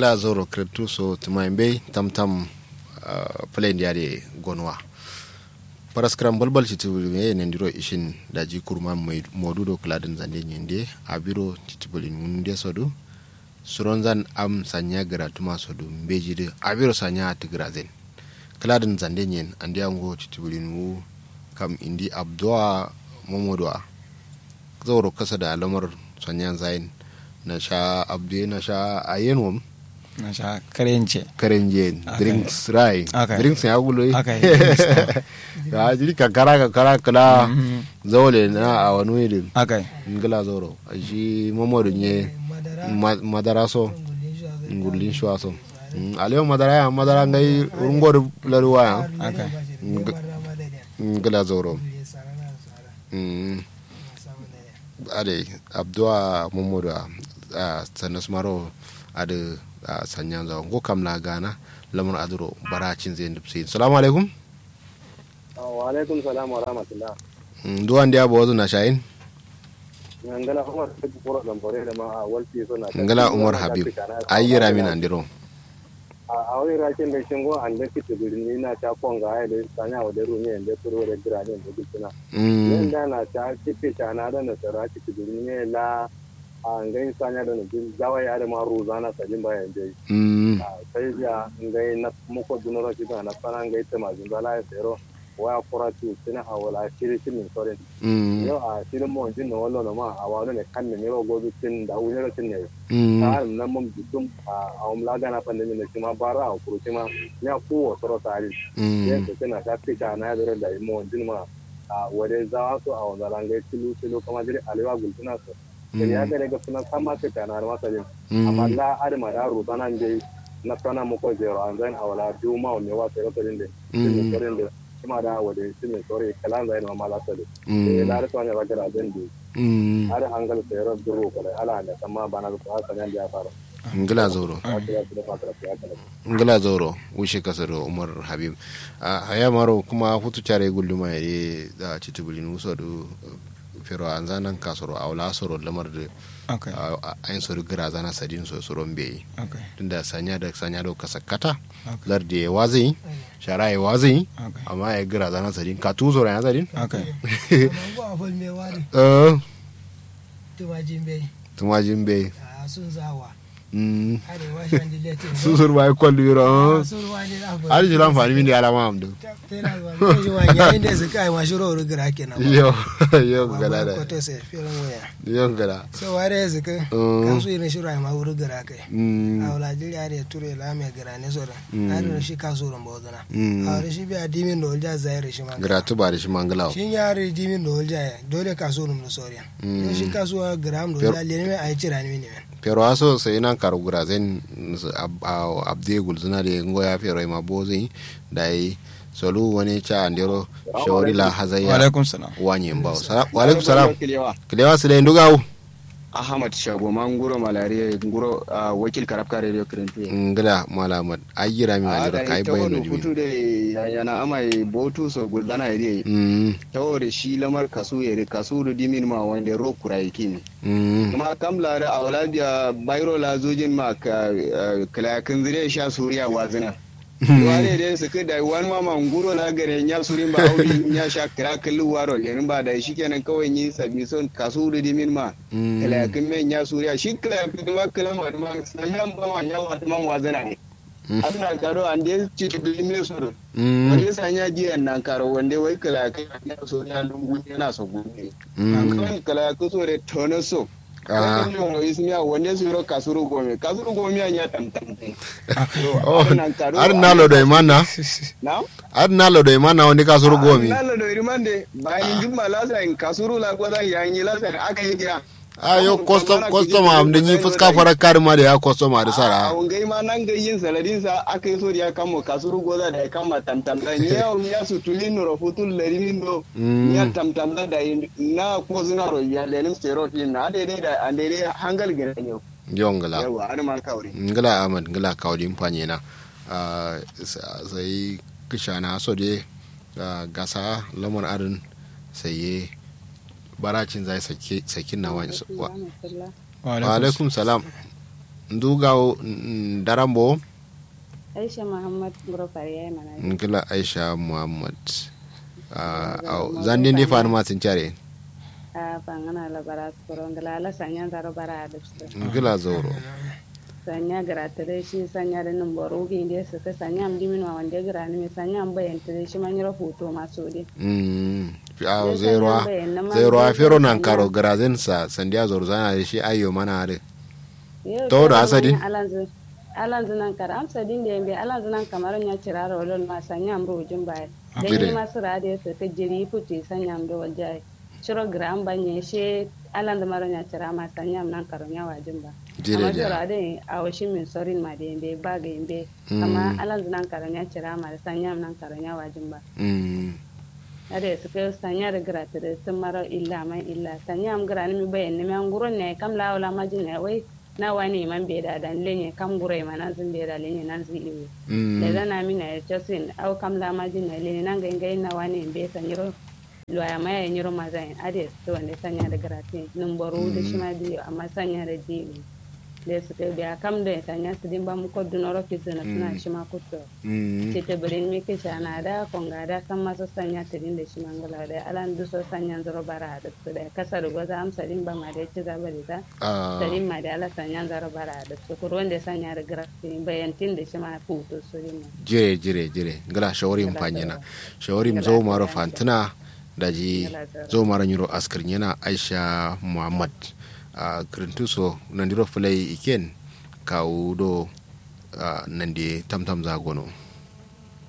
ngila zoro kretu so tumaimbe tam tam uh, plane yare gonwa paraskram balbal titibuli me nendiro ishin daji kurma modudo kladin zande nyende abiro titibuli munde sodu suronzan am sanya gara tuma sodu mbejide abiro sanya tigrazen kladin zande nyen andi ango titibuli nu kam indi abdua momodwa zoro kasa da alamar sanya zain na sha abdu na sha ayenwam na sha karenje karenje Okay. drinks rai Okay. drinks ya gulo Okay. ya jiri kankara kankara kala Mhm. zaule na a wani wili akai ngila zoro a shi mamodu nye ma- madara so ngulin shuwa so Mm, alewa madara ya madara ngai rungor laruwa ya akai ngila zoro Mm, ade abdua mamodu a a sanas maro ade a sanya zawo ngo kam la gana lamar aduro baracin zai ndipsi salamu alaikum wa alaikum salam wa rahmatullah Mm, duwan dia bozu na shayin ngala umar tabu kuro zambore da ma a walti so na ngala umar habib ayyira min andiro a awai rakin da shingo an da kitu birni na ta konga ai da sanya wa da rumi da turo da grade da gutuna Mm, yanda na ta kitu ta na da na sara kitu birni la a ngai sanya da na jin zawa ya da ma rozana sajin bayan dai mm, sai ya ngai na muko dunoro kitu na fara ngai ta ma zingala ya sero wa kura tu sina awala shiri shiri sore mm, yau a shirin mawancin na wallo na ma a wani ne kan ne yau gobe cin da wuni cin ne mm, ta nan mun bitum a umla gana pandemi ne kuma bara a kuro kuma ya kuwa soro tare mm, yadda tana ta fita na ya da mawancin ma a wade zawa su a wanda rangai tilu tilu kama jiri alewa gultuna su da ya ga daga suna sama fita na masa yin amma mm, la adama da ruta nan dai na sana muko zero an zan a wala biyu ma wani wa sai rota din da Mm. din da kuma da wade shi ne sore kalan zai ma mala sale mm, da da ne ragara den da mm. har hangal sayar duro kala ala da sama bana da ta sanan da ya fara ngila zoro ta ya da fara ya kala ngila zoro wushe kasaro umar habib a haya maro kuma hutu care gulluma ya da citubulin wuso do fero an zanan kasoro a wala soro lamar da akai ayin soro gira zana sadin so soron bai akai tunda sanya da sanya da kasakata Okay. lardi ya wazin shara ya wazin akai amma ya gira zana sadin ka tu soro ya sadin akai Mango a fol me wari eh tumajin bai tumajin bai a sun zawa mm arewa shan dilete su sur bai kwallu yoro sun wani da abu har jira amfani min da alama amdu tana zuwa ne ji wani yayin da su kai ma shiro ru gira kenan yo yo gala da ko to sai filin waya yo gala so ware su ka Mm. kan su irin shiro ai ma wuri gira kai mm a wala jiri are ture la me gira ne so da Mm. are shi ka so ran bodana Mm. a wani shi biya dimin da olja zaire shi ma gratu ba da shi mangalawo shin yare dimin da olja ya dole ka so rum da soriya Mm. Yau shi kasuwa gram da Yar- olja le ne ai cira ni ne pero aso sai nan karu gurazen abde gulzuna da ngo ya fero ma bozi dai solu wani cha andero shawari la wa hazaya alaikum salam wanye mbao Sala- wa alaikum salam Kilewa. kilewa sile ndugawu Ahmad Shago man nguro malaria nguro ah, wakil karabka radio kirintu. ngila malamat ayira mi ajira kai ta bayno wani dimi hutu da yana amai botu so guldana ide. mm Ta wani shi lamar kasu yare kasu da dimin ma wanda ro kurai kimi. mm Kuma kam la da awladia bayro la zojin ma ka kalakin zire sha suriya wazina. Wale dai su da wani mama nguro na gare nya surin ba auri nya sha kira kallu waro lenin ba da shi kenan kawai yi sabi son kasu da dimin ma. mm kalayakin men ya suriya shi kalayakin ma kalan wa ma sayan ba ma ya wa man wazana ne Mm. ana karo an da ci to bi me so mm wanda sanya jiyan nan karo wanda wai kalayakin ya suriya lungu yana so gobe mm kan kalayakin so da tono so Ah. kan yo ismiya wanda su ro kasuru gome kasuru gome ya tam tam oh ar nalo do imana na ar nalo do imana wani kasuru gomi nalo do rimande bayan jumma lasa in kasuru la gwada yanyi lasa aka yi kira ayo custom custom am da ni fuska fara karma da ya custom da a sara wangai ma nan ga yin saladin sa aka yi so da ya kama kasuru goza da ya kama tamtam da ni ya ya su tulin no futul larimin do Mm. ya tamtam da da na ko zina ro ya lenin stereotype na daidai da an daidai hangal gare ne yongala yawa an ma kauri ngila amad ngila kawdi mpanye na Ah, sa- sai kishana so de ah, gasa lamar arin sai ye baracin zai sake sakin na wani wa wa wa alaikum salam ndugaw darambo aisha muhammad guro fariya mana ngila aisha muhammad Ah, au zande ndi fanu ma sincare a fangana la bara skoro ngala la sanya zaro bara da su ngila zoro sanya gara tare shi sanya da nan boro gi inde su ka sanya am dimin wa wanda gara ni sanya am bayan tare shi man yoro foto ma so de Mm. Au Zai zero sanya bayan na ma zero a zai fero sanya- nan karo garazen sa sandiya zoro zana da shi ayyo mana hade Yau To da kama asali? manya alanzu alanzu nan kara amsa din da yambe alanzu nan kamar nya ciraro lol ma sanya am rojin bai da Jire. ni masu rade su ka jiri puti sanya am do waljai ciro gram banye she alanzu maro nya cira ma sanya am nan karo nya wajin ba Jire amma da. ciro ade a washin min sorin ma da yambe ba ga yambe amma alanzu nan karo nya cira ma da sanya am nan karo nya wajin ba Mm. ade su ka sanya da gratis sun maro illa man illa sanya am gra ni mi bayan ni man guron ne kam la wala majin ne wai na wani man be da dan lenye kam gure ma nan sun be da lenye nan sun iwe Mm. da zana mi na chosin au kam la majin ne lenye nan ga ngai na wani be sanyiro lo ya maya nyiro mazai ade to wanda sanya da gratis nun boro da shi ma biyo amma sanya da dili da su kai biya kam da sanya su din ba mu ko dunoro ki zuna suna shi ma kutto Mm. ce ta birin mi ke shana da konga da kan masu sanya tirin da shi mangala da alan duso sanya zaro bara da su da kasa da gwaza amsa din ba ma da ci zaba da ta Ah. sarin ma da ala sanya zaro bara da su kurwan da sanya da grafi bayantin da shi ma futo su din ma jire jire jire ngila shawarim panyina shawarim zo maro fantina daji zo maro nyuro askar nyana aisha muhammad a krintuso nandiro fulai iken kawudo nandi tamtam zagono